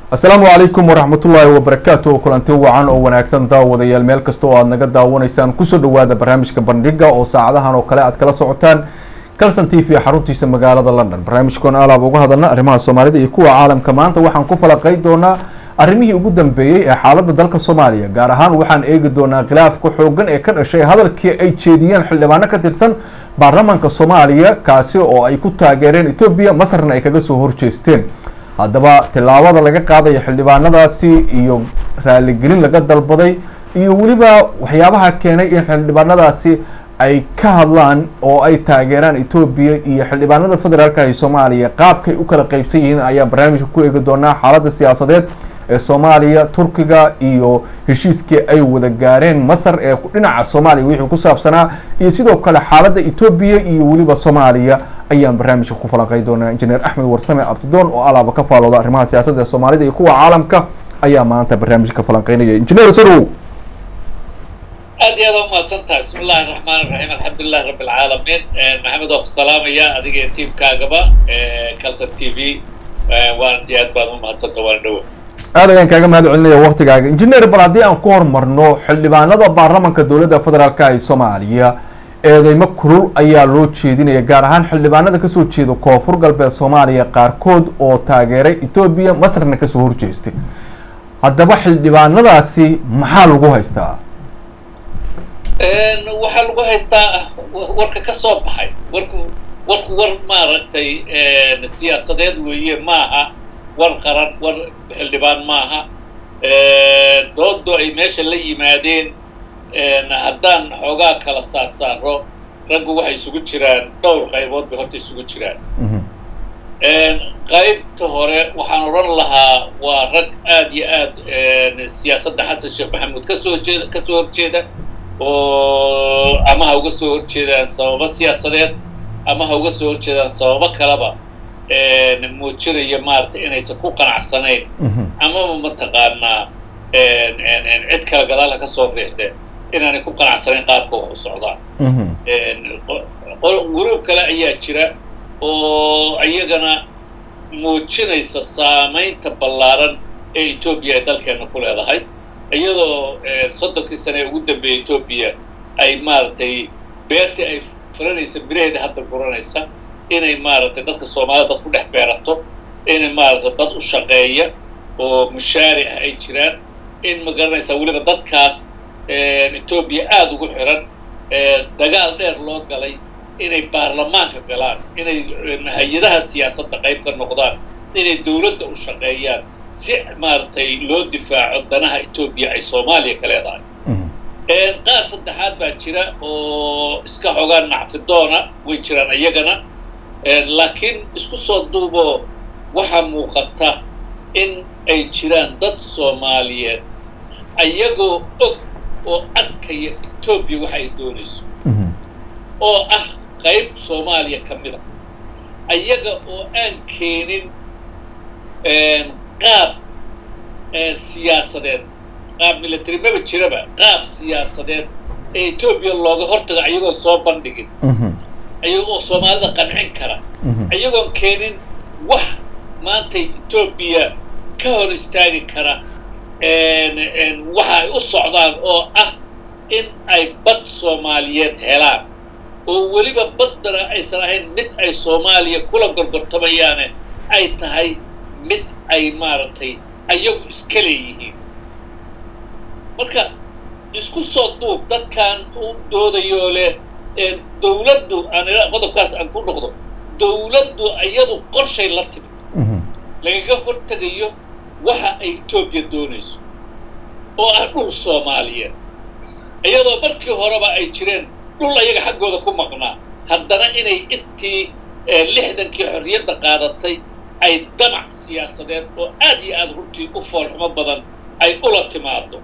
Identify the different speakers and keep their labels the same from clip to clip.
Speaker 1: asalaamu calaykum waraxmatullaahi wabarakaatu kulanti wacan oo wanaagsan daawadayaal meel kasta oo aad naga daawanaysaan kusoo dhawaada barnaamijka bandhiga oo saacadahan oo kale aad kala socotaan calson t v xaruntiisa magaalada london barnaamijkan alaab uga hadalna arrimaha soomaalida iyo kuwa caalamka maanta waxaan ku falaqay doonaa arrimihii ugu dambeeyey ee xaaladda dalka soomaaliya gaar ahaan waxaan eegi doonaa khilaafka xoogan ee ka dhashay hadalkii ay jeediyeen xildhibaano ka tirsan baarlamaanka soomaaliya kaasi oo ay ku taageereen etoobiya masarna ay kaga soo horjeesteen haddaba tillaabada laga qaadaya xildhibaanadaasi iyo raaligelin laga dalbaday iyo weliba waxyaabaha keenay in xildhibaanadaasi ay ka hadlaan oo ay taageeraan etoobiya iyo xildhibaanada federaalka ee soomaaliya qaabkay u kala qeybsan yihiin ayaa barnaamijka ku eegi doonaa xaaladda siyaasadeed ee soomaaliya turkiga iyo heshiiskii ay wada gaareen masar ee dhinaca soomaaliya wixii ku saabsanaa iyo sidoo kale xaaladda etoobiya iyo weliba soomaaliya ayaan barnaamijka ku falanqey doonaa injineer axmed warsame abdidoon oo alaaba ka faalooda arrimaha siyaasadda ee soomaalida iyo kuwa caalamka ayaa maanta barnaamijka ka falanqeynaya injineer sarow
Speaker 2: aad iyo aad u mahadsan tahay bismi illahi raxmaan iraxiim alxamdulilahi rabbi alcaalamiin maxamed waa ku salaamaya adiga iyo tiimkaagaba calson t v waan iyo aad baad u mahadsanta waana dhowa
Speaker 1: aad ayaan kaaga mahad celinaya waktigaaga injineer bal haddii aan ku horumarno xildhibaanada baarlamanka dowladda federaalka ee soomaaliya eedeymo kulul ayaa loo jeedinaya gaar ahaan xildhibaanada kasoo jeeda koonfur galbeed soomaaliya qaarkood oo taageeray etoobiya masarna kasoo horjeestay haddaba xildhibaanadaasi maxaa lagu haystaa
Speaker 2: waxaa lagu haystaa warka ka soo baxay warku warku war maaragtay siyaasadeed weeye maaha war qaran war xildhibaan maaha doodo ay meesha la yimaadeen haddaan xoogaa kala saar saaro raggu waxay isugu jiraan dhowr qaybood bay horta isugu jiraan qaybta hore waxaan odhan lahaa waa rag aad iyo aad siyaasadda xasan sheekh maxamuud kasoo horjeeda kasoo horjeeda oo ama ha uga soo horjeedaan sababo siyaasadeed ama ha uga soo horjeedaan sababo kaleba muujinaya maaragtay inaysan ku qanacsanayn amaba mataqaanaa cid kale gadaal ha ka soo riixdeen inaanay ku qanacsanayn qaabka wax u socdaan guruub kale ayaa jira oo iyagana muujinaysa saamaynta ballaaran ee etoobiya ay dalkeena ku leedahay iyadoo soddonkii sane ee ugu dambeeyay etoobiya ay maaragtay beertii ay furanaysa miraheeda hadda guranaysa inay maaragtay dadka soomaalida dad ku dhex beerato inay maaragtay dad u shaqeeya oo mushaari ah ay jiraan in ma garanaysaa weliba dadkaas etoobiya aada ugu xiran dagaal dheer loo galay inay baarlamaanka galaan inay hay-adaha siyaasadda qayb ka noqdaan inay dowladda u shaqeeyaan si maaragtay loo difaaco danaha etoobiya ay soomaaliya ka leedahay qaar saddexaad baa jira oo iska xogaan nacfidoona way jiraan iyagana laakiin isku soo duuboo waxaa muuqata in ay jiraan dad soomaaliyeed ayagoo og oo arkaya etoobiya waxa ay doonayso oo ah qayb soomaaliya ka mid a ayaga oo aan keenin qaab siyaasadeed qaab military maba jiraba qaab siyaasadeed ee etoobiya looga hortago ayagoon soo bandhigin ayagoo soomaalida qancin kara ayagoon keenin wax maanta etoobiya ka hor istaagi kara waxa ay u socdaan oo ah in ay bad soomaaliyeed helaan oo weliba baddana aysan ahayn mid ay soomaaliya kula gorgortamayaane ay tahay mid ay maaragtay ayagu iska leeyihiin marka isku soo duub dadkan u doodayoo leh dowladdu aan qodobkaas aan ku noqdo dowladdu iyadu qorshay la timid lagaga hortegayo waxa ay etoobiya doonayso oo ah dhul soomaaliyeed iyadoo markii horeba ay jireen dhul ayaga xaggooda ku maqnaa haddana inay intii lixdankii xorriyadda qaadatay ay damac siyaasadeed oo aad iyo aada runtii u foolxumo badan ay ula timaado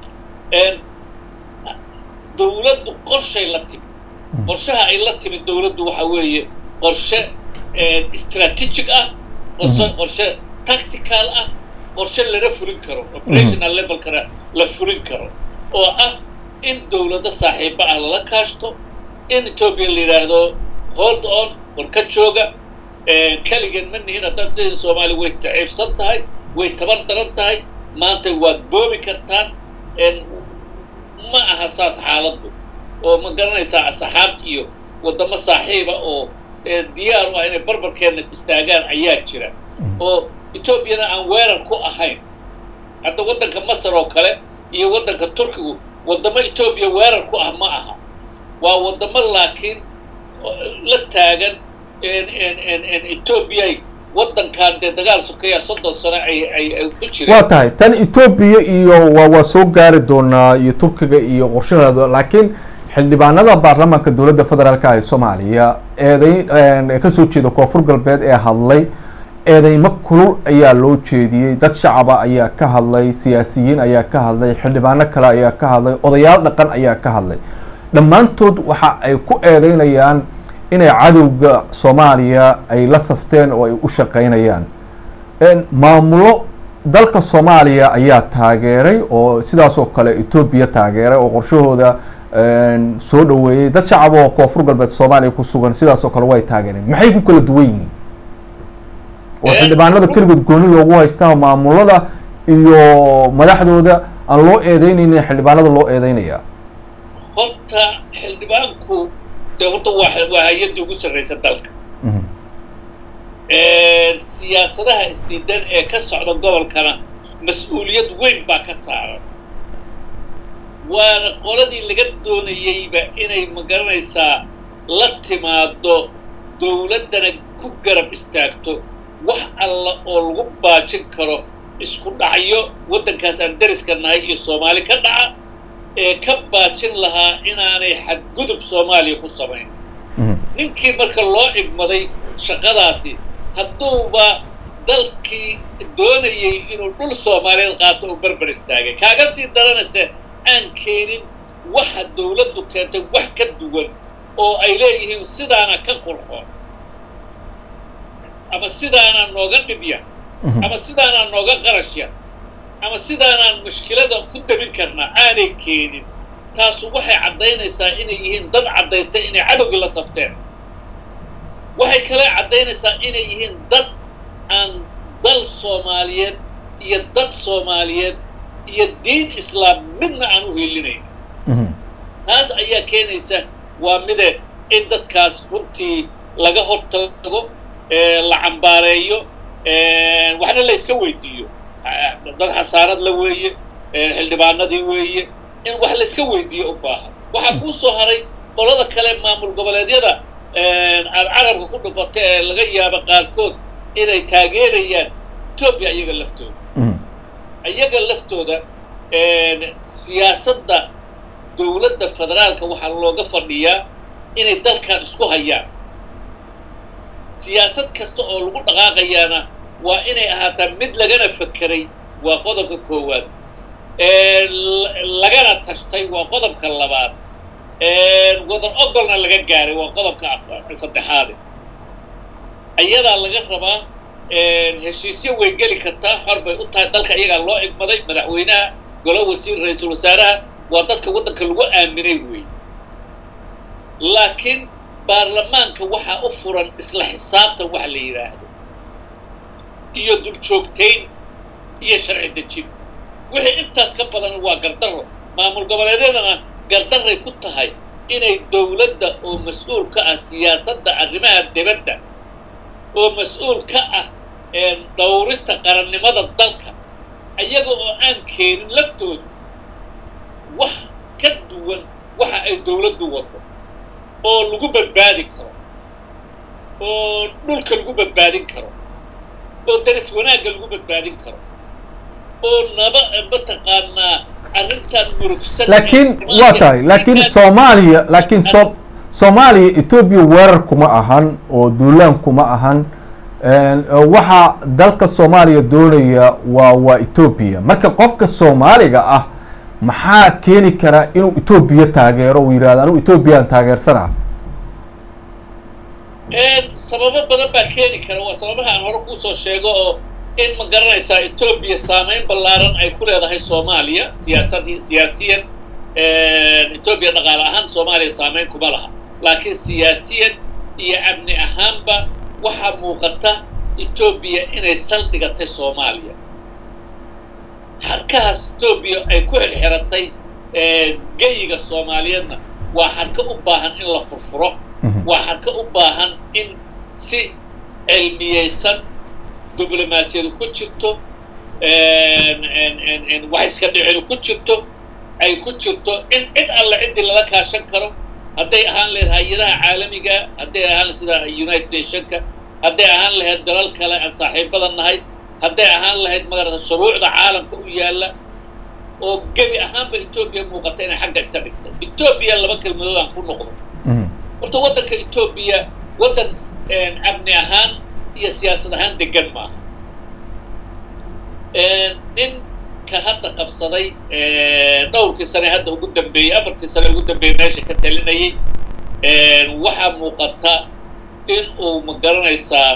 Speaker 2: dowladdu qorshay la timid qorshaha ay la timid dowladdu waxa weeye qorshe strategic ah qorshe qorshe tactical ah qorshe lana fulin karo operational levelkana la fulin karo oo ah in dowladda saaxiibo ah lala kaashto in etoobiya la yidhaahdo hold on war ka jooga keligan ma nihin haddaan sidai soomaaliya way taciibsan tahay way tabar daran tahay maanta waad boobi kartaan ma aha saas xaaladdu oo ma garanaysaa asxaab iyo waddamo saaxiiba oo diyaar u ah inay barbarkeenna istaagaan ayaa jira oo etoobiyana aan weerar ku ahayn hadda waddanka masar oo kale iyo waddanka turkigu waddamo etoobiya weerar ku ah ma aha waa waddamo laakiin la taagan etoobiya waddankan dee dagaal sokeeya soddon sano ay ay ay ku jireen
Speaker 1: waa tahay tan etoobiya iyo waa waa soo gaari doonaa iyo turkiga iyo qorshaheeda laakiin xildhibaanada baarlamaanka dowladda federaalka ee soomaaliya eedayn kasoo jeeda koonfur galbeed ee hadlay eedeymo kulul ayaa loo jeediyey dad shacaba ayaa ka hadlay siyaasiyiin ayaa ka hadlay xildhibaano kale ayaa ka hadlay odayaal dhaqan ayaa ka hadlay dhammaantood waxa ay ku eedeynayaan inay cadowga soomaaliya ay la safteen oo ay u shaqeynayaan maamulo dalka soomaaliya ayaa taageeray oo sidaas oo kale etoobiya taageeray oo qorshahooda soo dhaweeyey dad shacab oo koonfur galbeed soomaaliya ku sugan sidaas oo kale way taageereen maxay ku kala duwan yihiin oo xildhibaanada keligood gooni loogu haystaa maamulada iyo madaxdooda aan loo eedeynaynin xildhibaanada loo eedeynaya
Speaker 2: horta xildhibaanku dee horta waa waa hay-adda ugu sarraysa dalka siyaasadaha isdiidan ee ka socda gobolkana mas-uuliyad weyn baa ka saaran waana qoladii laga doonayeyba inay magaranaysaa la timaado dowladdana ku garab istaagto wax alla oo lagu baajin karo isku dhacyo waddankaas aan dariska nahay iyo soomaali ka dhaca ee ka baajin lahaa inaanay xadgudub soomaaliya ku samayn ninkii marka loo igmaday shaqadaasi hadduuba dalkii doonayey inuu dhul soomaaliyeed qaato uu berber istaagay kaaga sii daranayse aan keenin waxa dowladdu keentay wax ka duwan oo ay leeyihiin sidaana ka qurxoon ama sidaanaa nooga dhibya ama sidaanaa nooga qarashya ama sidaanaan mushkilada ku dabin karnaa aanay keenin taasu waxay caddaynaysaa inay yihiin dad caddaystay inay cadowgii la safteen waxay kale caddaynaysaa inay yihiin dad aan dal soomaaliyeed iyo dad soomaaliyeed iyo diin islaam midna aan u helinayn taas ayaa keenaysa waa mide in dadkaas runtii laga hortago la cambaareeyo waxna la yska weydiiyo dad xasaarad la weeye xildhibaanadii weeye in wax la yska weydiiyo u baahan waxaa kuu soo haray qolada kale maamul goboleedyada aad carabka ku dhufata ee laga yaabo qaarkood inay taageerayaan etoobiya iyaga laftooda iyaga laftooda siyaasadda dowladda federaalka waxaa looga fadhiyaa inay dalkan isku hayaan siyaasad kasta oo lagu dhaqaaqayaana waa inay ahaataa mid lagana fakeray waa qodobka koowaad lagana tashtay waa qodobka labaad wadan ogolna laga gaaray waa qodobka saddexaade ayadaa laga rabaa heshiisyo way geli kartaa xor bay u tahay dalka iyagaa loo igmaday madaxweynaha golo wasiir ra-iisul wasaaraha waa dadka waddanka lagu aaminay wey laakiin baarlamaanka waxaa u furan isla xisaabtan wax la yidhaahdo iyo duljoogtayn iyo sharci dejin wixii intaas ka badan waa gardarro maamul goboleedyadana gardarray ku tahay inay dowladda oo mas-uul ka ah siyaasadda arrimaha dibadda oo mas-uul ka ah dhowrista qarannimada dalka iyaga oo aan keenin laftooda wax ka duwan waxa ay dowladdu wado oo lagu badbaadi karo oo dhulka lagu badbaadin karo oo daris wanaagga lagu badbaadin karo oo naba mataqaanaa arrintan murugsan
Speaker 1: laakiin waa tahay laakiin soomaaliya laakiin so soomaaliya etoobiya weerar kuma ahan oo duulaan kuma ahan waxa dalka soomaaliya doonaya waa waa etoobiya marka qofka soomaaliga ah maxaa keeni kara inuu etoobiya taageero uu yidhahdo anigu etoobiyaan taageersanaa
Speaker 2: sababo badan baa keeni kara waa sababaha aan hore kuusoo sheego oo in ma garanaysaa etoobiya saameyn ballaaran ay ku leedahay soomaaliya siyaasadii siyaasiyan etoobiya dhaqaale ahaan soomaaliya saameyn kuma laha laakiin siyaasiyan iyo amni ahaanba waxaa muuqata etoobiya inay saldhigatay soomaaliya xarkahaas etoobiya ay ku xirxiratay geyiga soomaaliyeedna waa xarka u baahan in la furfuro waa xarka u baahan in si cilmiyeysan diblomaasiyadu ku jirto wax iska dhicinu ku jirto ay ku jirto in cid alle ciddii lala kaashan karo hadday ahaan lahayd hay-adaha caalamiga hadday ahaan sida united nationka hadday ahaan lahayd dalal kale aan saaxiibada nahay hadday ahaan lahayd magarata shuruucda caalamka u yaalla oo gebi ahaanba etoobiya muuqata inay xagga iska dhigtay etoobiya laba kelmadood aan ku noqdo horta waddanka etoobiya waddan amni ahaan iyo siyaasad ahaan degan maaha ninka hadda qabsaday dhowrkii sane hadda ugu dambeeyey afartii sane ugu dambeeyey meesha ka talinayay waxaa muuqata in uu ma garanaysaa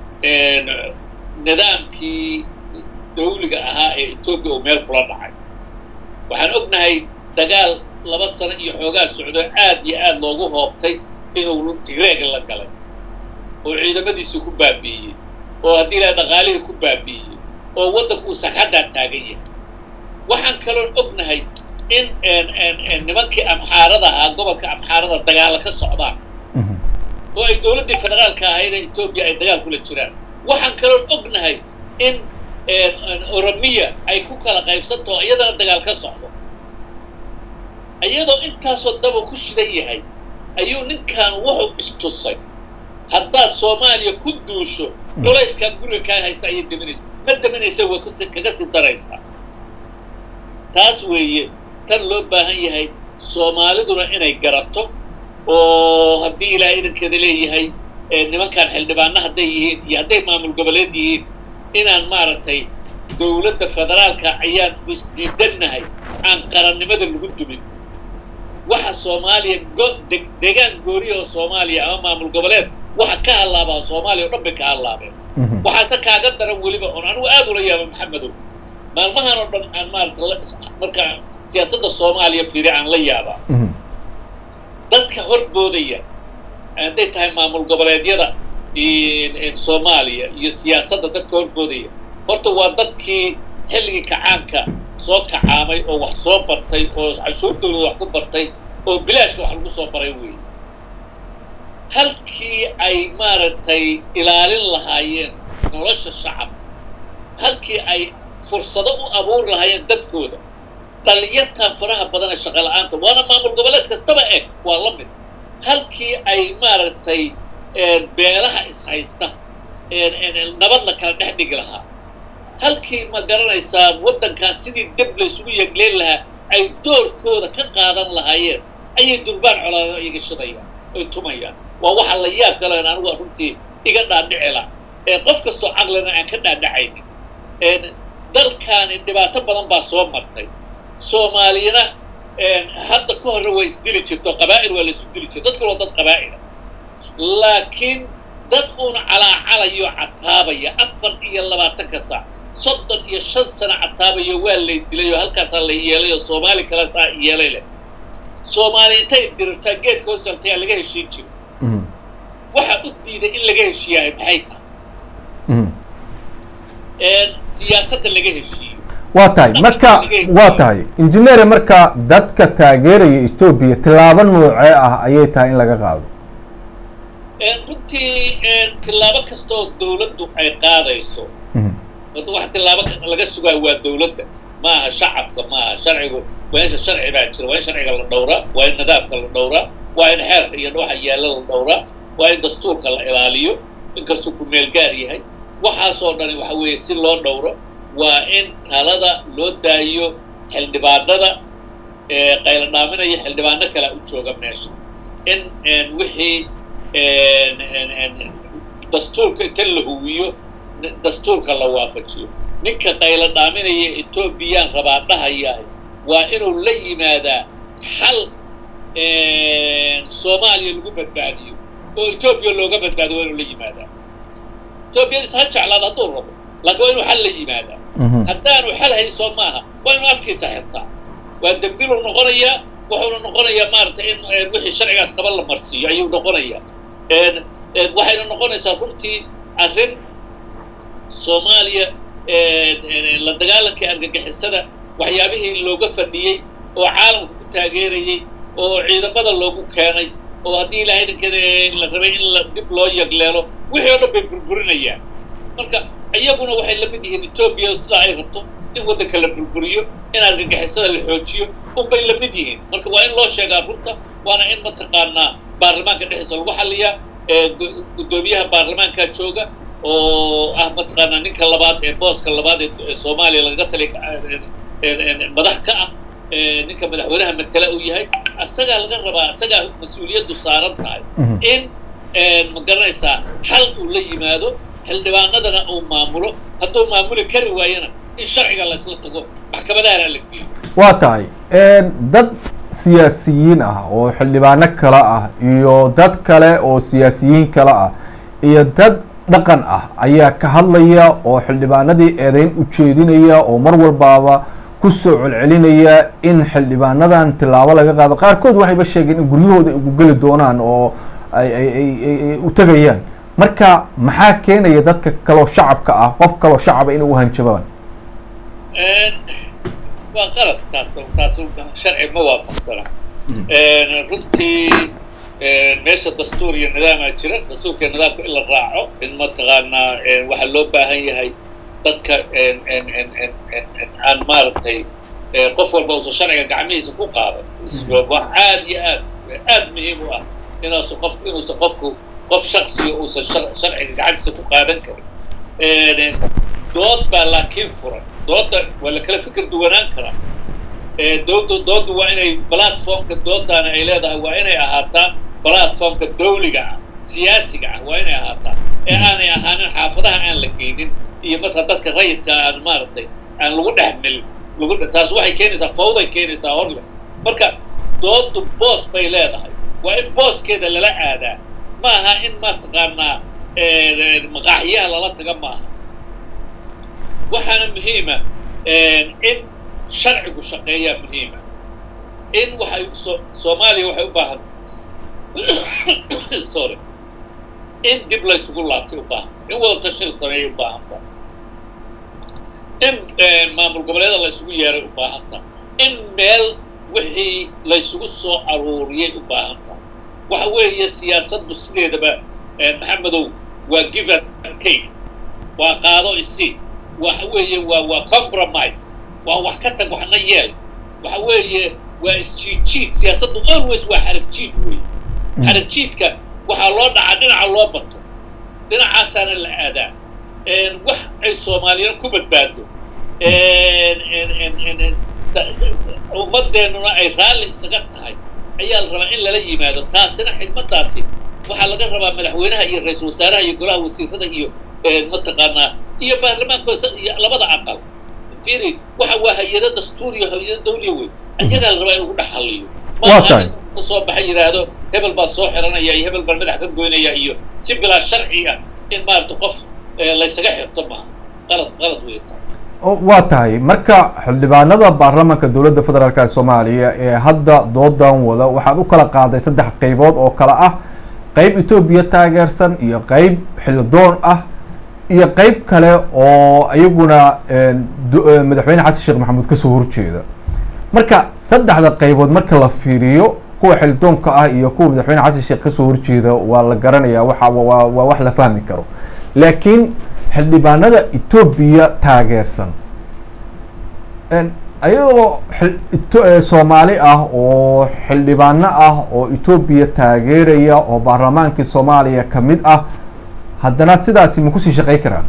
Speaker 2: nidaamkii dawliga ahaa ee etoobiya uu meel kula dhacay waxaan ognahay dagaal laba sano iyo xoogaa socdo aad iyo aad loogu hoobtay inuu tigreeg la galay oo ciidamadiisii ku baabi'iyey oo haddii ilaha dhaqaalihii ku baabi'iyey oo waddanku uu sagxaddaa taagan yahay waxaan kaloon ognahay in nimankii amxaarada ahaa gobolka amxaarada dagaalla ka socdaan oo ay dowladdii federaalka ahayd ee etoobiya ay dagaal kula jiraan waxaan kaloon ognahay in oromiya ay ku kala qaybsantaho iyadana dagaal ka socdo iyadoo intaasoo daba ku shidan yahay ayuu ninkan wuxuu istusay haddaad soomaaliya ku duusho culayskaa guriga kaa haysta ayay deminaysa ma deminaysa way kaga sii daraysaa taas weeye tan loo baahan yahay soomaaliduna inay garato oo haddii ilaahay idankeeda leeyahay nimankan xildhibaano hadday yihiin iyo hadday maamul goboleed yihiin inaan maaragtay dowladda federaalka ayaan isdiidannahay aan qarannimada lagu dumin waxa soomaaliya degaan gooriya oo soomaaliya ama maamul goboleed waxa ka hallaabaa soomaaliya o dhan bay ka hallaabeen waxaase kaaga daran weliba oon anigu aad ula yaaba maxamedow maalmahan oo dhan aan maarata markaa siyaasadda soomaaliya fiiri aan la yaabaa dadka horboodaya hadday tahay maamul goboleedyada soomaaliya iyo siyaasadda dadka horboodaya horta waa dadkii xilligii kacaanka soo kacaamay oo wax soo bartay oo cashuur dawlada wax ku bartay oo bilaashka wax lagu soo baray weeye halkii ay maaragtay ilaalin lahaayeen nolosha shacabka halkii ay fursado u abuuri lahaayeen dadkooda dhalinyartan faraha badan ee shaqa la-aanta waana maamul goboleed kastaba eg waa la mid halkii ay maaragtay beelaha ishaysta nabad la kala dhex dhigi lahaa halkii ma garanaysaa waddankan sidii deb laysugu yegleen lahaa ay doorkooda ka qaadan lahaayeen ayay durbaan colaado iga shidayaan oy tumayaan waa waxa la yaab galayn anigu runtii iga dhaadhicila ee qof kastoo caqlina aan ka dhaadhacaynin dalkaani dhibaato badan baa soo martay soomaaliyana hadda ka horre way isdili jirto qabaa'il waa laysu dili jirto dadkan waa dad qabaa'ila laakiin dad uuna calaacalayo cataabaya afar iyo labaatanka saac soddon iyo shan sano cataabayo waa lay dilay oo halkaasaa la yeelay oo soomaali kale saa yeelay leh soomaali intay dirirtaa geedka hoos hartayaa laga heshiin jiro waxaa u diiday in laga heshiiyahay maxay tahay siyaasadda laga heshiiyo
Speaker 1: waa tahay marka waa tahay injineere marka dadka taageeraya etoobiya tillaabo noocee ah ayay tahay in laga qaado
Speaker 2: runtii tillaabo kastooo dawladdu ay qaadayso wax tillaabo laga sugaa waa dawladda maaha shacabka maaha sharcigu waa in sharci baa jira waa in sharciga la dhowraa waa in nidaamka la dhowraa waa in xeerka iyo waxa yaalla la dhowraa waa in dastuurka la ilaaliyo inkastuu ku meel gaar yahay waxaasoo dhani waxa weeye si loo dhowro waa in talada loo daayo xildhibaanada qayla dhaaminaya xildhibaano kale u jooga meesha in wixii dastuurka inta la huwiyo dastuurka la waafajiyo ninka qayla dhaaminaya etoobiyaan rabaa dhahayahay waa inuu la yimaadaa xal soomaaliya lagu badbaadiyo oo etoobiya looga badbaadiyo waa inuu la yimaadaa etoobiyadis ha jeclaada hadduu rabo laakiin waa inuu xal la yimaadaa haddaanu xal hayso maaha waa inuu afkiisa xirtaa waa dembiluu noqonayaa wuxuuna noqonayaa maaragtay in wixii sharcigaas qaba la marsiiyo ayuu noqonayaa waxayna noqonaysaa runtii arrin soomaaliya la dagaalankii argagixisada waxyaabihii looga fadhiyey oo caalamka ku taageerayey oo ciidamada loogu keenay oo haddii ilaahay idankeeda la rabay in la dib loo yagleelo wixii o dhan bay burburinayaan marka iyaguna waxay la mid yihiin etoobiya sidaa ay rabto in waddanka la burburiyo in argagixisada la xoojiyo unbay la mid yihiin marka waa in loo sheegaa runta waana in mataqaanaa baarlamaanka dhexdiisa lagu xaliyaa guddoomiyaha baarlamaanka jooga oo ah mataqaanaa ninka labaad ee booska labaad ee soomaaliya lagaga tali madax ka ah ninka madaxweynaha matala uu yahay asagaa laga rabaa asagaa mas-uuliyaddu saaran tahay in ma garanaysaa xal uu la yimaado xildhibaanadana uu maamulo hadduu maamuli kari waayana in sharciga laysla tago maxkamadahana la geeyo
Speaker 1: waa tahay dad siyaasiyiin ah oo xildhibaano kale ah iyo dad kale oo siyaasiyiin kale ah iyo dad dhaqan ah ayaa ka hadlaya oo xildhibaanadii eedeyn u jeedinaya oo mar walbaaba kusoo celcelinaya in xildhibaanadan tilaabo laga qaado qaarkood waxayba sheegeen in guryahooda ay ugu geli doonaan oo ay ay ay ay u tegayaan marka maxaa keenaya dadka kaloo shacabka ah qof kaloo shacaba inay u hanjabaan
Speaker 2: waa qalad taas taas sharci ma waafaqsana runtii meesha dastuur iyo nidaamaa jira dastuurka nidaamka in la raaco in mataqaanaa waxaa loo baahan yahay dadka aan maaragtay qof walba uusan sharciga gacmihiisa ku qaadan wax aad iyo aad aad muhiim u ah inuusan qof inuusan qofku qof shaksiga uusan sharciga gacantiisa ku qaadan karin dood baa laakiin furan dooda waa la kala fikir duwanaan karaa dooda dooda waa inay platformka doodana ay leedahay waa inay ahaataa platformka dawliga ah siyaasiga ah waa inay ahaataa ee aanay ahaanin xaafadaha aan la geynin iyo marka dadka rayidka aan maaragtay aan lagu dhex mil lagu taas waxay keenaysaa fawday keenaysaa horle marka doodu boos bay leedahay waa in booskeeda lala aadaa ma aha in mataqaanaa maqaaxiyaha lala taga maaha waxaana muhiima in sharcigu shaqeeyaa muhiima in waxay so soomaaliya waxay u baahan sorry in dib laysugu laabtay u baahan in wada tashil sameeyay u baahanta in maamul goboleeda laysugu yeeray u baahanta in meel wixii laysugu soo aruuriyay u baahanta waxa weeye siyaasaddu sideedaba maxamedow waa give and take waa qaado isi waxa weeye waa waa compromise waa wax ka tag waxna yeel waxa weeye waa isjiidjiid siyaasaddu always waa xarag jiid wey xarag jiidka waxaa loo dhacaa dhinaca loo bato dhinacaasaana la aadaa wax ay soomaaliyana ku badbaado ummadeennuna ay raalli isaga tahay ayaa la rabaa in lala yimaado taasina xigmaddaasi waxaa laga rabaa madaxweynaha iyo ra-iisul wasaaraha iyo golaha wasiirada iyo mataqaanaa iyo baarlamaanka iyo labada aqal firi waxa waa hay-ado dastuuriyo hay-ado dawliya wey ayagaa la rabaa in lagu dhex halliyo maaha soo baxa yidhaahdo hebel baan soo xiranaya iyo hebel baan madax ka goynaya iyo si bilaa sharci ah in maarata qof laysaga xirto maaha qalad qalad wey taas
Speaker 1: waa tahay marka xildhibaanada baarlamaanka dowladda federaalk ee soomaaliya ee hadda doodan wada waxaad u kala qaaday saddex qaybood oo kale ah qayb etoobiya taageersan iyo qayb xildoon ah iyo qayb kale oo iyaguna madaxweyne xasan sheekh maxamuud kasoo horjeeda marka saddexda qaybood marka la fiiriyo kuwa xildoonka ah iyo kuwa madaxweyne xasan sheekh kasoo horjeeda waa la garanaya waxa waa waa wax la fahmi karo laakiin xildhibaanada etoobiya taageersan ayagoo soomaali ah oo xildhibaano ah oo etoobiya taageeraya oo baarlamaankii soomaaliya ka mid ah haddana sidaasi ma kusii shaqey karaan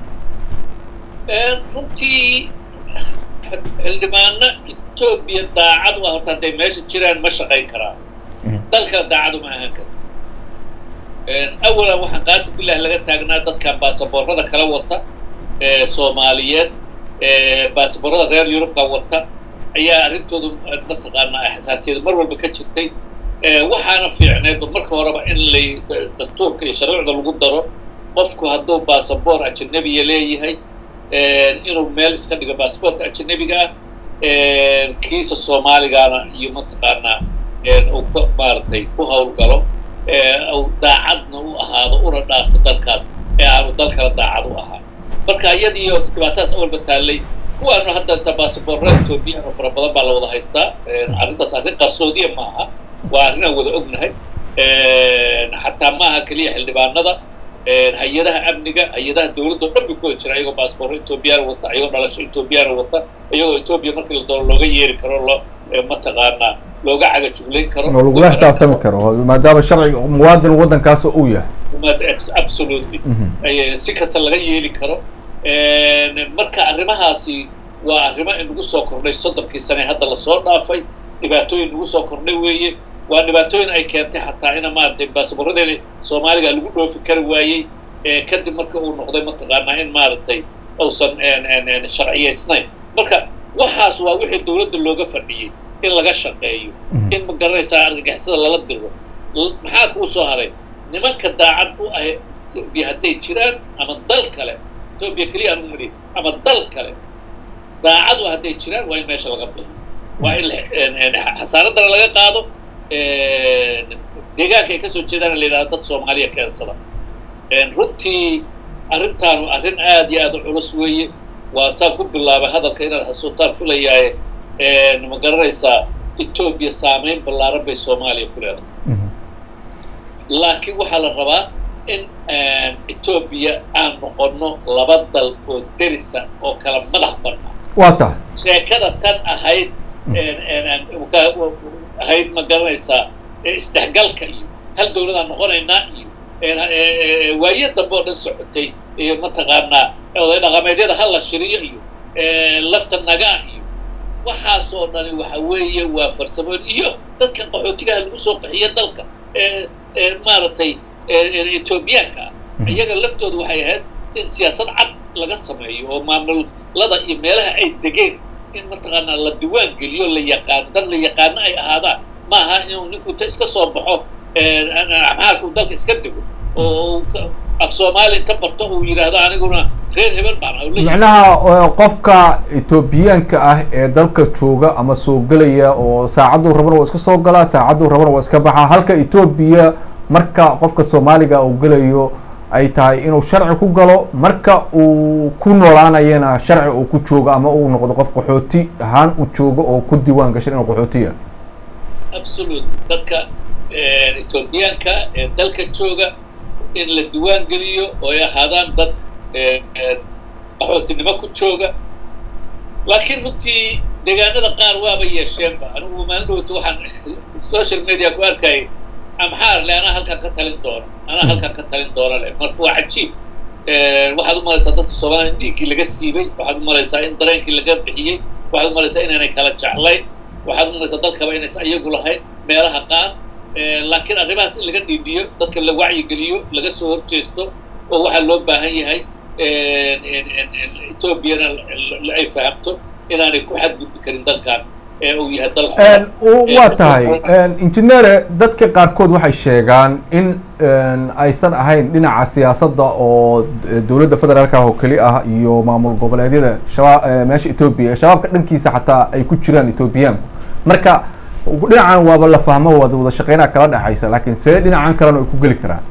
Speaker 2: runtii xildhibaano etoobiya daacad u ah horta hadday meesha jiraan ma shaqayn karaan dalkana daacad uma ahaan karta awalan waxaan qaati bilah laga taagnaa dadkan baasaboorada kala wata soomaaliyeed baasaboorada reer yurubka wata ayaa arrintoodu mataqaanaa xasaasiyadu mar walba ka jirtay waxaana fiicneed marka horeba in lay dastuurka iyo sharcuucda lagu daro qofku hadduu baasaboor ajanabiya leeyahay inuu meel iska dhigo baasaboorka ajanabiga ah kiisa soomaaligaana iyo mataqaanaa uu ka maaragtay ku hawlgalo daacadna u ahaado una dhaafto dalkaas ee aanu dalkala daacad u ahaa marka iyadiiyo dhibaatadaas awalba taallay kuwaanu hadda inta basaboorada ethoobiyan oo fara badan baa la wada haystaa arrintaas arrin qarsoodiya maaha waa arrinaan wada ognahay xataa maaha keliya xildhibaanada hay-adaha amniga hay-adaha dawladda o dhan bay ku wada jira iyagoo basaboorro ethoobiyaana wata iyagoo dhalasho ethoobiyaana wata iyagoo etoobiya markii la doono looga yeeri karo loo mataqaanaa looga caga juglayn karo
Speaker 1: oo lagula xisaabtami karo maadaama sharciga muwaadin waddankaas uu yahay
Speaker 2: absolutely si kasta laga yeeli karo marka arrimahaasi waa arrimo inagu soo kordhay soddonkii sane hadda lasoo dhaafay dhibaatooyin nagu soo kordhay weeye waa dhibaatooyin ay keentay xataa ina maaragtay baasaboorradeena soomaaliga lagu dhoofi kari waayey kadib marka uu noqday mataqaanaa in maaragtay uusan sharciyaysnayn marka waxaas waa wixii dawladda looga fadhiyey in laga shaqeeyo in ma garanaysaa argagixisada lala diro maxaa kuu soo haray nimanka daacad u ah etoobiya hadday jiraan ama dal kale etoobiya keliya aan umari ama dal kale daacadu hadday jiraan waa in meesha laga bixiyo waa in xasaaradana laga qaado deegaanka ay kasoo jeedaan la yidhahdo dad soomaaliya keensada runtii arrintaanu arrin aad iyo aad u culus weeye waa taan ku bilaabay hadalka inaad xasuutaan filayaaye ma garanaysaa etoobiya saamayn ballaaran bay soomaaliya ku leedahay laakiin waxaa la rabaa in etoobiya aan noqonno laba dal oo derisa oo kala madax bannaan
Speaker 1: waa tahay
Speaker 2: sheekada tan ahayd ahayd ma garanaysaa isdhexgalka iyo hal dawladaan noqonaynaa iyo waaye dambe oo dhan socotay iyo mataqaanaa oday dhaqameedyada hal la shiriyo iyo lafta nagaa iyo waxaasoo dhani waxa weeye waa farsamooyin iyo dadka qaxootigaha lagu soo qaxiyo dalka maaragtay etoobiyaanka ah iyaga laftooda waxay ahayd in siyaasad cad laga sameeyo oo maamulada iyo meelaha ay degeen in mataqaanaa la diwaan geliyo la yaqaano dad la yaqaano ay ahaadaan maaha inuu ninku ta iska soo baxo maxaalku dalka iska dego oo af soomaali inta barto uu yidhaahdo aniguna reer hebel baan
Speaker 1: macnaha qofka etoobiyaanka ah ee dalka jooga ama soo gelaya oo saacaduu rabana waa iska soo galaa saacaduu rabana waa iska baxaa halka etoobiya marka qofka soomaaliga uu gelayo ay tahay inuu sharci ku galo marka uu ku noolaanayana sharci uu ku joogo ama uu noqdo qof qaxooti ahaan u joogo oo ku diiwaan gashan inuu qaxootiya
Speaker 2: absolute dadka etoobiyaanka ee dalka jooga in la diwaan geliyo oo ay ahaadaan dad qaxootinimo ku jooga laakiin runtii deegaanada qaar waaba yeesheenba anigu maalin dhowta waxaan social media ku arkayay amxaar le anaa halkaan ka talin doono anaa halkaan ka talin doono le marka waa cajiib waxaad u malaysaa dadka soomaaliya in dhiiggii laga siibay waxaad u malaysaa in dareenkii laga bixiyey waxaad u malaysaa inaanay kala jeclayn waxaad u malaysaa dalkaba inaysan iyagu lahayn meelaha qaar laakiin arrimahaas in laga dhiidhiyo dadka la wacyigeliyo laga soo horjeesto oo waxaa loo baahan yahay etoobiyana ay fahamto inaanay ku xadgudbi karin dalkan ee uu yahay dal
Speaker 1: waa tahay injineere dadka qaarkood waxay sheegaan in aysan ahayn dhinaca siyaasadda oo dowladda federaalka ah oo keli ah iyo maamul goboleedyada shaba meesha etoobiya shabaabka dhankiisa xataa ay ku jiraan etoobiyaanku marka dhinacan waaba la fahmo waad wada shaqeynaa kala dhexaysa laakiin see dhinacan kalena ay ku geli karaan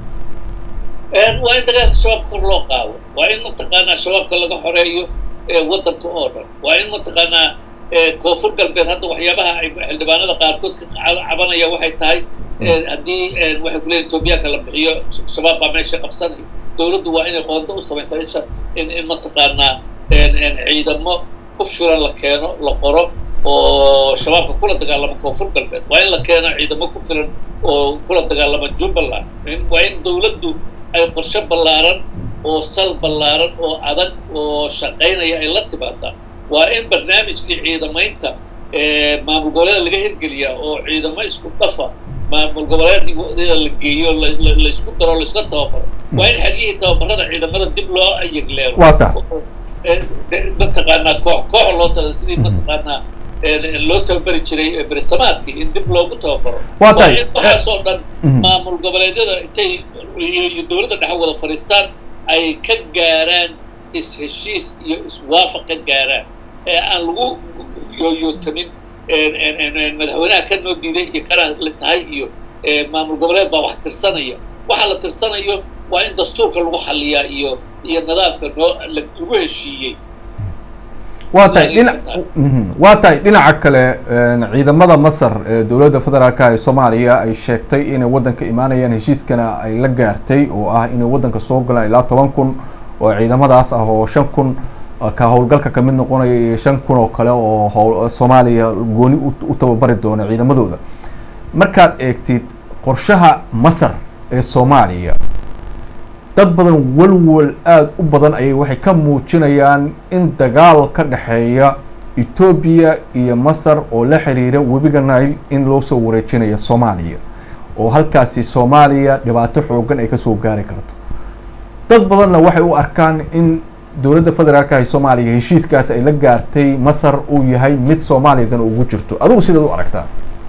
Speaker 2: waa in dagaalka shabaabka kor loo qaado waa in mataqaanaa shabaabka laga xoreeyo waddanka oo dhan waa in mataqaanaa koonfur galbeed hadda waxyaabaha ay xildhibaanada qaarkood ka cabanaya waxay tahay haddii waxay kuleeyihin etoobiyaanka la bixiyo shabaab baa meesha qabsanaya dawladdu waa inay qoondo u samaysaa isha in in mataqaanaa ciidamo ku filan la keeno la qoro oo shabaabka kula dagaalama koonfur galbeed waa in la keeno ciidamo ku filan oo kula dagaalama jubbaland waa in dawladdu ay qorshe ballaaran oo sal ballaaran oo adag oo shaqaynaya ay la timaadaa waa in barnaamijkii ciidamaynta maamul goboleeda laga hirgeliyaa oo ciidamo isku dhafa maamul goboleedda la geeyo laysku daro laisla tababaro waa in xeryihii tababarada ciidamada dib loo ayegleero mataqaanaa koox koox loo tala sidii mataqaanaa loo tababari jiray bersamaadkii in dib loogu tababaro waa in waxaasoo dhan maamul goboleedyada intay iyo dowladda dhexe wada fadhiistaan ay ka gaaraan is-heshiis iyo iswaafaq ka gaaraan ee aan lagu yooyootamin madaxweynaha ka noo diiday iyo kana la tahay iyo maamul goboleed baa wax tirsanaya waxa la tirsanayo waa in dastuurka lagu xaliyaa iyo iyo nidaamka noo lagu heshiiyey
Speaker 1: waa tahay dhina waa tahay dhinaca kale ciidamada masar ee dowladda federaalka ee soomaaliya ay sheegtay inay waddanka imaanayaan heshiiskana ay la gaartay oo ah inay waddanka soo galaan ilaa toban kun oo ciidamadaas ah oo shan kun ka howlgalka kamid noqonaya iyo shan kun oo kale oo howl soomaaliya gooni u tababari doona ciidamadooda markaad eegtid qorshaha masar ee soomaaliya dad badan walwal aada u badan ayay waxay ka muujinayaan in dagaal ka dhexeeya etoobiya iyo masar oo la xiriira webiga nile in loo soo wareejinayo soomaaliya oo halkaasi soomaaliya dhibaato xoogan ay kasoo gaari karto dad badanna waxay u arkaan in dowladda federaalka ee soomaaliya heshiiskaas ay la gaartay masar uu yahay mid soomaaliyadan ugu jirto adigu sidaad u aragtaa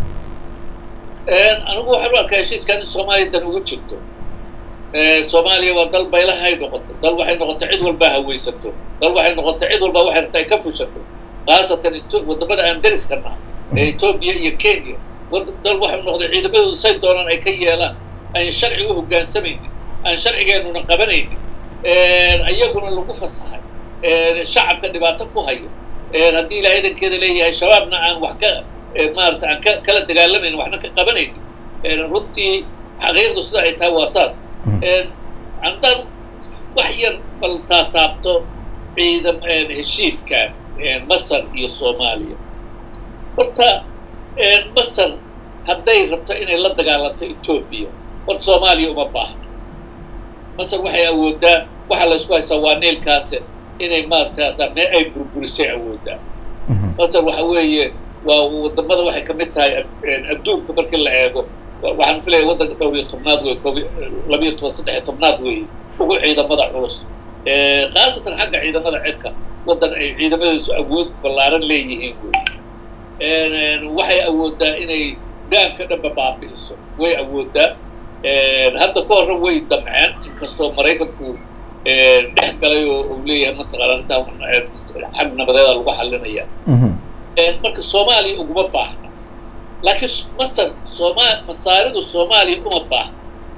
Speaker 2: anigu waxaan u arkaa heshiiskan in soomaaliyadan ugu jirto soomaaliya waa dal baylahay noqoto dal waxay noqotay cid walbaa hawaysato dal waxay noqotay cid walbaa waxay rabtaa ay ka fushato khaasatan wadamada aan dariska naha ee etoobiya iyo kenya dal waxay noqday ciidamadoodu say doonaan ay ka yeelaan aan sharci u hogaansamaynin aan sharcigeenuna qabanaynin iyaguna lagu fasahay shacabka dhibaato ku hayo haddii ilahay idankeeda leeyahay shabaabna aan wax ka maarata aan ka kala dagaalamayn waxna ka qabanaynin runtii xaqiiqdu sida ay tahay waa saas haddaan wax yar bal taataabto ciidam heshiiskan masar iyo soomaaliya horta masar hadday rabto inay la dagaalanto etoobiya horta soomaaliya uma baahno masar waxay awooddaa waxa la isku haystaa waa neelkaase inay maarata mee ay burburisay awooddaa masar waxa weeye waa wadamada waxay kamid tahay adduunka markii la eego waxaan filaya waddanka dhowr iyo tobnaad wey koob labiyo toban saddex iyo tobnaad weeye ugu ciidamada culus khaasatan xagga ciidamada cirka waddan ay ciidamadeedu awood ballaaran leeyihiin wey waxay awooddaa inay daamka dhanba baabi'iso way awooddaa hadda ka horna way damceen inkastoo maraykanku dhex galay oo uu leeyahay mataqaana arrintaa xag nabadeeda lagu xalinaya marka soomaaliya uguma baahna laakiin masar sooma masaaridu soomaaliya uma baahna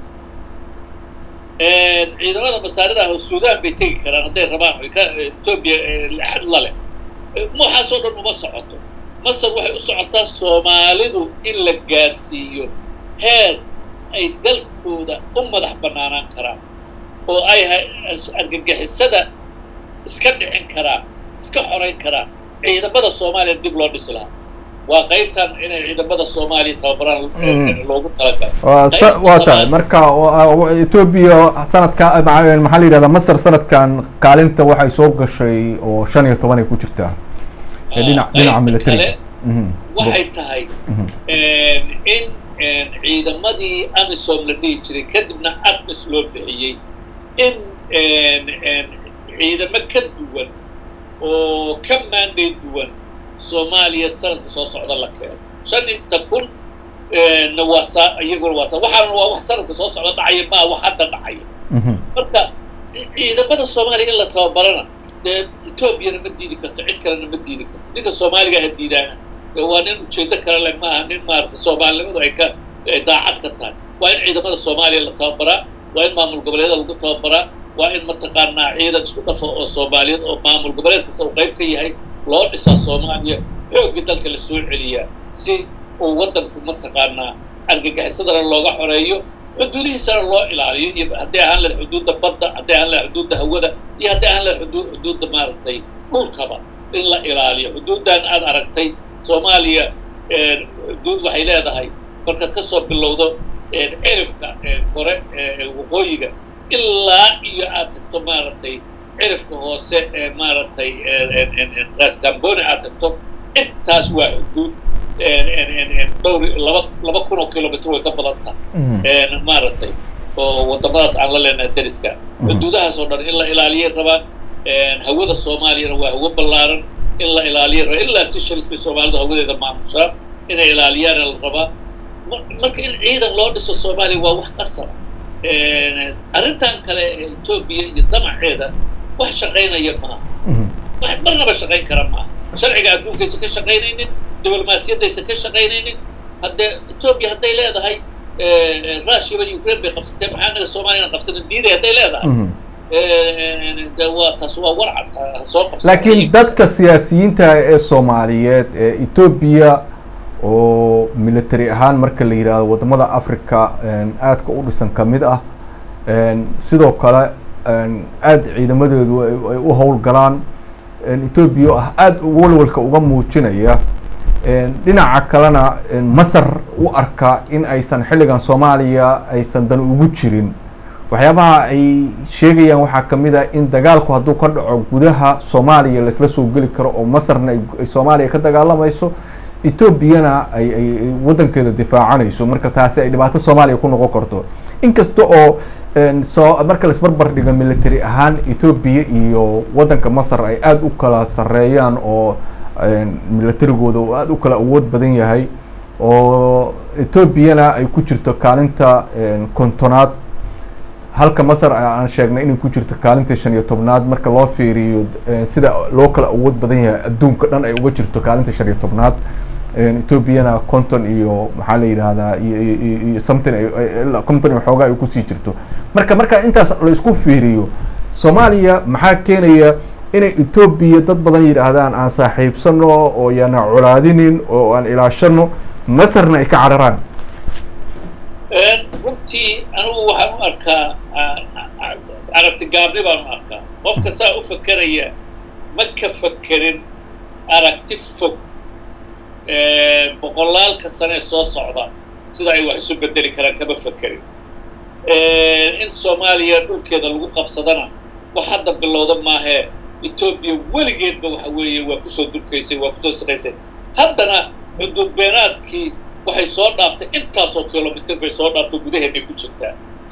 Speaker 2: ciidamada masaarida ah suudaan bay tegi karaan hadday rabaan ka etoobiya xad la leh waxaasoo dhan uma socoto masar waxay u socotaa soomaalidu in la gaarsiiyo heer ay dalkooda u madax bannaanaan karaan oo ay argagixisada iska dhicin karaan iska xorayn karaan ciidamada soomaaliya dib loo dhisi lahaa waa qaybtan inay ciidamada soomaaliya tababaraan loogu talagalo
Speaker 1: waa tahay marka etoobiya sanadka maxaa la yidhahdaa masar sanadkan kaalinta waxay soo gashay oo shan iyo toban ay ku jirtaa dhinac dhinaca military
Speaker 2: waxay tahay in ciidamadii amisom la dhihi jiray kadibna admis loo bixiyey in ciidamo ka duwan oo ka maanday duwan soomaaliya sanadka soo socda la keeno shan inta kun na waa saa iyaguna waa saa waxaana waa wax sanadka soo socda dhacaya maa wax hadda dhacaya marka ciidamada soomaaliya in la tababarana dee etoobiyana ma diidi karto cid kalena ma diidi karto ninka soomaaliga ha diidaana waa nin ujeedo kale leh maaha nin maarata soomaalinimadu ay ka daacad ka tahay waa in ciidamada soomaaliya la tababaraa waa in maamul goboleeda lagu tababaraa waa in mataqaanaa ciidan isku dhafa oo soomaaliyeed oo maamul goboleed kasta uu qayb ka yahay loo dhisaa soomaaliya xoogga dalka la soo celiyaa si uu waddanku mataqaanaa argagixisadana looga xoreeyo xuduudihiisana loo ilaaliyo iyo hadday ahaan lahed xuduudda badda hadday ahaan lahed xuduudda hawada iyo hadday ahaan lahed xuduud xuduudda maaragtay dhulkaba in la ilaaliyo xuduuddan aad aragtay soomaaliya xuduud waxay leedahay markaad ka soo bilowdo cirifka kore waqooyiga ilaa iyo aad tagto maaragtay cirifka hoose ee maaragtay raskamboni aad tagto intaas waa xuduud dhowr laba laba kun oo kilomitr way ka badan tahay maaragtay oo waddamadaas aan la leenahay dariska xuduudahaas oo dhan in la ilaaliyay rabaan hawada soomaaliyana waa hawo ballaaran in la ilaaliyay rabaa ilaa si shalis bay soomaalidu hawadeeda maamushaan inay ilaaliyaana la rabaa marka in ciidan loo dhiso soomaaliya waa wax qasaba arrintan kale ee etoobiya iyo damaceeda wax shaqaynaya maaha wax marnaba shaqayn kara maaha sharciga adduunkaysa ka shaqaynaynin diblomaasiyaddaysa ka shaqaynaynin haddee etoobiya hadday leedahay russiaba ukraine bay qabsatee maxaa naga soomaaliyana qabsano diiday hadday leedahay de waa taas waa warcad ha soo qabsa
Speaker 1: laakiin dadka siyaasiyiinta ee soomaaliyeed ee etoobiya oo military ahaan marka la yidhaahdo wadamada africa aadka u dhisan kamid ah sidoo kale aada ciidamadeedu ay u howlgalaan etoobiya oo ah aada walwalka uga muujinaya dhinaca kalena masar u arka in aysan xilligan soomaaliya aysan dan ugu jirin waxyaabaha ay sheegayaan waxaa kamid ah in dagaalku hadduu ka dhaco gudaha soomaaliya laisla soo geli karo oo masarna ay soomaaliya ka dagaalamayso etoobiyana ay ay waddankeeda difaacanayso marka taasi ay dhibaato soomaaliya ku noqon karto inkasta oo soo marka laisbarbar dhigo military ahaan etoobiya iyo waddanka masar ay aada u kala sareeyaan oo militarigooda oo aada u kala awood badan yahay oo etoobiyana ay ku jirto kaalinta kontonaad halka masar aan sheegnay inay ku jirto kaalinta shan iyo tobnaad marka loo fiiriyo sida loo kala awood badan yahay adduunka dhan ay uga jirto kaalinta shan iyo tobnaad etoobiyana conton iyo maxaa la yidhaahdaa iyo something conton iyo xoogaa ay kusii jirto marka marka intaas la isku fiiriyo soomaaliya maxaa keenaya inay etoobiya dad badan yidhaahdaan aan saaxiibsano oo yaana colaadinin oo aan ilaashano masarna ay ka cararaan
Speaker 2: runtii anigu waxaan u arkaa aragti gaabni baan u arkaa qofka saa u fakeraya ma ka fakerin aragti fog boqolaalka sane soo socda sida ay wax isu bedeli karaan kama fakerin in soomaaliya dhulkeeda lagu qabsadana wax hadda bilowda maahee etoobiya weligeedba waxa weeye waa kusoo durkaysay waa kusoo siqaysay haddana xuduud beenaadkii waxay soo dhaaftay intaasoo kilomitr bay soo dhaaftay gudaheennay ku jirtaa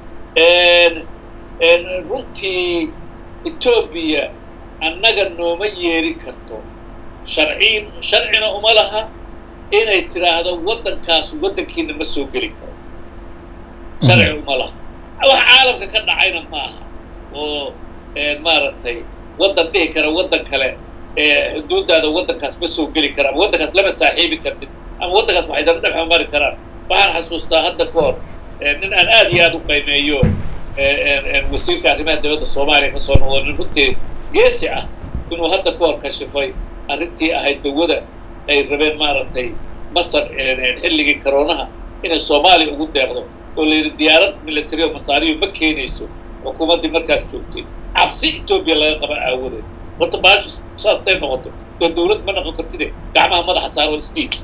Speaker 2: runtii etoobiya annaga nooma yeeri karto sharciin sharcina uma laha inay tidhaahdo waddankaas waddankiina ma soo geli karo sharci uma laha wax caalamka ka dhacayna ma aha oo maaragtay waddan dhihi kara waddan kale xuduuddaada waddankaas ma soo geli kara ama waddankaas lama saaxiibi kartid ama waddankaas waxay daba dhexma mari karaan waxaan xasuustaa hadda ka hor nin aan aada iyo aada u qiimeeyo wasiirka arrimaha dowladda soomaaliya kasoo noqdo nin runtii geesi ah inuu hadda ka hor kashifay arrintii ahayd dawada ay rabeen maaragtay masar xilligii karoonaha inay soomaaliya ugu deeqdo oo la yidhi diyaarad military oo masaariyo ma keenayso xukuumaddii markaas joogtay cabsi etoobiya laga qaba aawadeed horta baashu saas day noqoto oo dawlad ma noqon kartide gacmaha madaxa saaro sdiid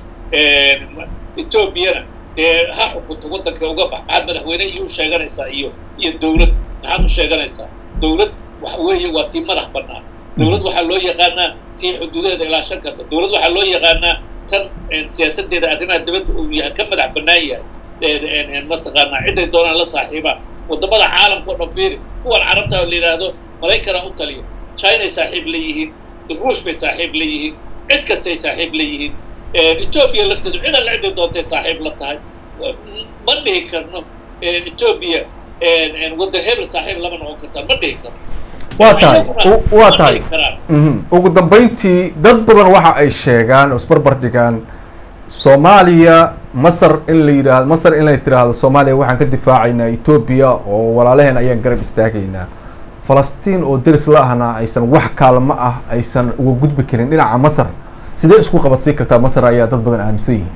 Speaker 2: etoobiyana dee ha xukunto waddanka uga bax maxaad madaxweyne iyo u sheeganaysaa iyo iyo dawlad maxaad u sheeganaysaa dawlad waxa weeye waa tii madax bannaan dawlad waxaa loo yaqaanaa tii xuduudaheeda ilaashan karta dawlad waxaa loo yaqaanaa tan siyaasaddeeda arrimaha dibadda uu yahay ka madax bannaan yahay mataqaanaa ciday doonaan la saaxiibaan waddamada caalamka o dhan fiiri kuwan carabta la yidhaahdo maraykanaa u taliya chinay saaxiib la yihiin ruush bay saaxiib la yihiin cid kastay saaxiib la yihiin etoobiya lafteedu cid alla ciday doontay saaxiib la tahay ma dhihi karno etoobiya waddan hebel saaxiib lama noqon kartaan ma dhihi karno
Speaker 1: waa tahay waa tahay ugu dambeyntii dad badan waxa ay sheegaan oo isbarbar dhigaan soomaaliya masar in la yidhaahdo masar in la tiraahdo soomaaliya waxaan ka difaacaynaa etoobiya oo walaalaheen ayaan garab istaagaynaa falastiin oo deris la ahna aysan wax kaalmo ah aysan uga gudbi karin dhinaca masar sidee isku qabadsii kartaa masar ayaa dad badan aaminsan yihiin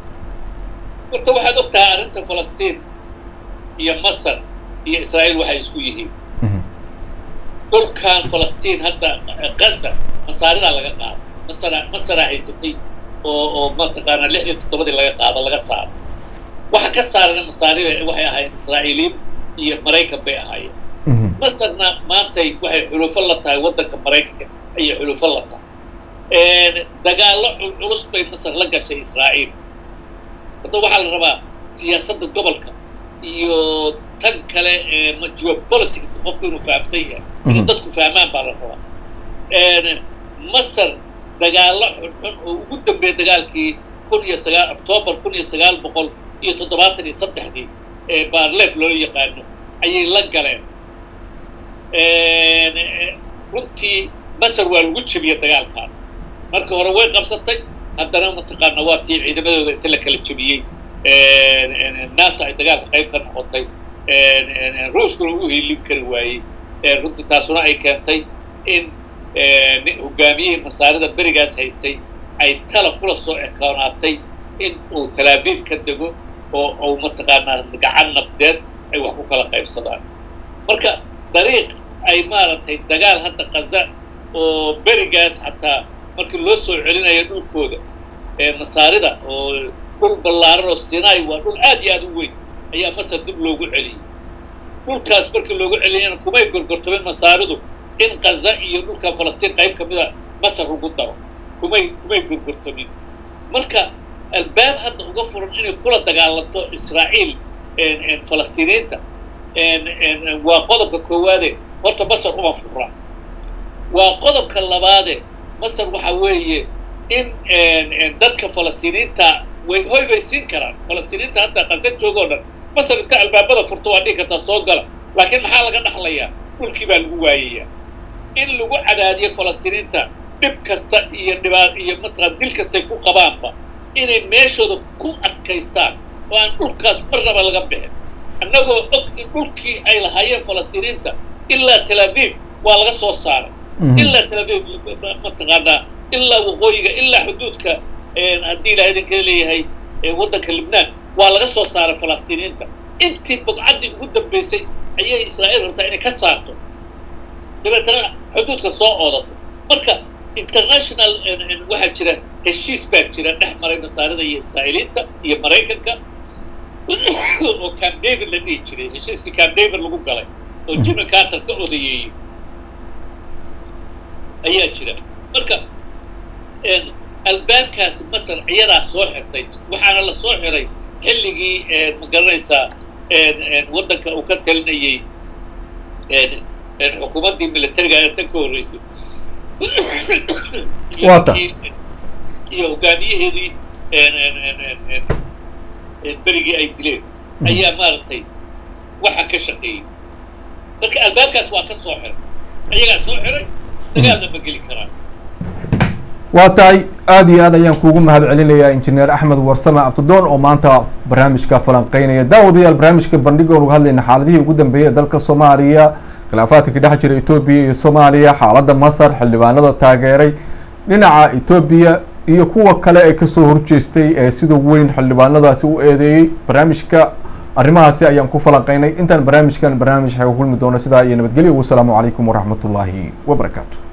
Speaker 2: horta waxaad og tahay arrinta falastiin iyo masar iyo israa'iil waxay isku yihiin dhulkan falastiin hadda gaza masaaridaa laga qaado masara masaraa haysatay oo oo mataqaanaa lixdii toddobadii laga qaado laga saaro waxa ka saarana masaarida waxay ahaayeen israa'iiliin iyo maraykan bay ahaayeen masarna maantay waxay xulufo la tahay waddanka maraykanka ayay xulufo la tahay dagaallo culus bay masar la gashay israa'iil hadda waxaa la rabaa siyaasadda gobolka iyo tan kale geopolitics qofku inuu fahamsan yahay inuu dadku fahmaan baa la rabaa masar dagaallo xunxun oo ugu dambeeya dagaalkii kun iyo sagaal octoobar kun iyo sagaal boqol iyo toddobaatan iyo saddexdii ee baarleef loo yaqaano ayay la galeen runtii masar waa lagu jebiyey dagaalkaas marka hore way qabsatay haddana mataqaana waa tii ciidamadooda inta la kala jebiyey nato ay dagaalka qayb ka noqotay ruushkuna u hiilin kari waayey runtii taasuna ay keentay in hogaamiyihii masaarida berigaas haystay ay tala kula soo ekoonaatay in uu talaabiib ka dego oo uu mataqaanaa gacan nabdeed ay wax ku kala qaybsadaan marka dariiq ay maaragtay dagaal hadda kaza oo berigaas xataa markii loo soo celinayo dhulkooda masaarida oo dhul ballaaran oo sinai waa dhul aad iyo aad u weyn ayaa masar dib loogu celiyey dhulkaas markii loogu celiyana kumay gorgortameen masaaridu in kaza iyo dhulkan falastiin qayb ka mida masar lagu daro kumay kumay gorgortamin marka albaab hadda uga furan inay kula dagaalanto israa'iil falastiiniyiinta waa qodobka koowaade horta masar uma fura waa qodobka labaade masar waxa weeye in dadka falastiiniyiinta way hoy bay siin karaan falastiiniyiinta hadda qasan joogo o dhan masar inta albaabada furto waa dhihi kartaa soo gala laakiin maxaa laga dhaxlayaa dhulkii baa lagu waayayaa in lagu cadaadiyo falastiiniyiinta dhib kasta iyo dhibaa iyo mataqaan dil kastay ku qabaanba inay meeshooda ku adkaystaan oo aan dhulkaas marnaba laga bixin annagoo og in dhulkii ay lahaayeen falastiiniyiinta ilaa tel aviv waa laga soo saaray ilaa tel aviv mataqaanaa ilaa waqooyiga ilaa xuduudka haddii ilaha idinka leeyahay waddanka libnaan waa laga soo saaray falastiiniyiinta intii bugcaddii ugu dambaysay ayay israa'iil rabtaa inay ka saarto dabeetana xuduudka soo oodato marka international waxaa jira heshiis baa jira dhex maray masaarida iyo israa'iiliinta iyo maraykanka oo camp david la dhihi jiray heshiiskii camp david lagu galay oo jimmy carter ka odayeeyey ayaa jira marka albaabkaasi masar iyadaa soo xirtay waxaana la soo xiray xilligii ma garanaysaa waddanka uu ka talinayey xukuumaddii militariga ee tan ka horreysay iyo hogaamiyaheedii berigii ay dileen ayaa maaragtay waxa ka shaqeeyey marka albaabkaas waa ka soo xiray ayagaa soo xiray dagaalna ma geli karaan
Speaker 1: waa tahay aada iyo aad ayaan kuugu mahad celinayaa injineer axmed warsame abdidoon oo maanta barnaamijka falanqeynaya daawadayaal barnaamijka bandhiga onuga hadlayna xaaladihii ugu dambeeyey ee dalka soomaaliya khilaafaadka ka dhex jira etoobiya iyo soomaaliya xaaladda masar xildhibaanada taageeray dhinaca etoobiya iyo kuwa kale ee kasoo horjeestay ee sida weyn xildhibaanadaasi u eedeeyey barnaamijka arrimahaasi ayaan ku falanqeynay intaan barnaamijkan barnaamij xaga kulmi doono sidaa iyo nabadgelyo wasalaamu calaykum waraxmat ullaahi wabarakaatu